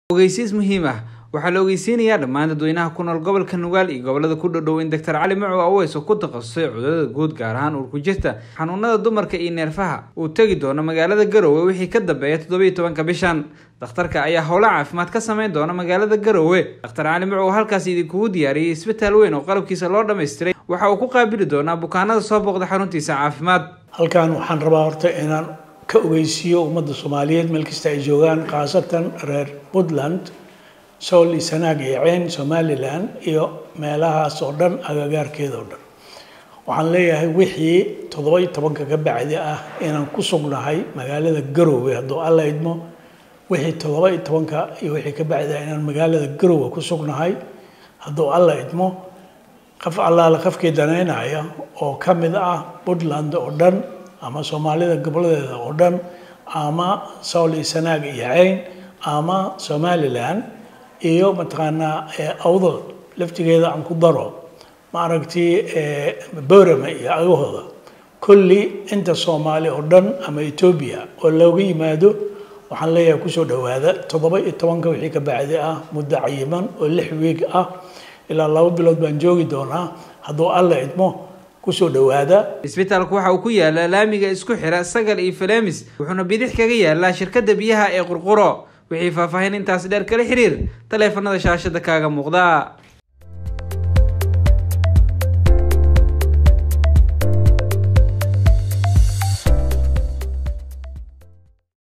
ogeysiis muhiim ah waxaa la ogeysiinayaa dhammaan dadweynaha ku nool gobolka nugaal iyo gobolada ku dhodhow in doctor cali macow aweys oo ku takhasusay cudurada guud gaar ahaan uurku jirta xanuunada dumarka iyo neerfaha uu tegi doono magaalada garowe wixii ka dambeeya toddobiiyo tobanka bishan dhakhtarka ayaa howlo caafimaad ka sameyn doona magaalada garowe dhakhtar cali macow halkaas idinkugu diyaariyey isbitaal weyn oo qalabkiisa loo dhammaystiray waxa uu ku qaabili doonaa bukaanada soo booqda xaruntiisa caafimaad halkan waxaan rabaa horta inaan ka ogeysiiyo ummadda soomaaliyeed meel kasta ay joogaan khaasatan reer puntland sool iyo sanaag iyo ceyn somalilan iyo meelahaas oo dhan agagaarkeeda oo dhan waxaan leeyahay wixii toddoba iyo tobanka ka bacdi ah inaan ku sugnahay magaalada garowe hadduu alla idmo wixii toddoba iyo tobanka iyo wixii ka bacdi ah inaan magaalada garowe ku sugnahay hadduu alla idmo qaf allaale qafkii danaynaya oo ka mid ah puntland oo dhan ama soomaalida goboladeeda oo dhan ama sool iyo sanaag iyo ceyn ama somalilan iyo mataqaanaa awdal laftigeeda aan ku daro maaragtii borama iyo agahooda kulli inta soomaali oo dhan ama etoobiya oo looga yimaado waxaan leeyahay kusoo dhowaada toddoba iyo tobanka wixii ka bacdi ah muddo cayiman oo lix wiig ah ilaa laba bilood baan joogi doonaa hadduu alla idmo kusoo dhowaada isbitaalku waxa uu ku yaalaa laamiga isku xira sagal iyo falemis wuxuuna bidix kaga yaalaa shirkadda biyaha ee qurquro wixii faahfaahin intaas dheer kala xiriir taleefanada shaashada kaaga muuqda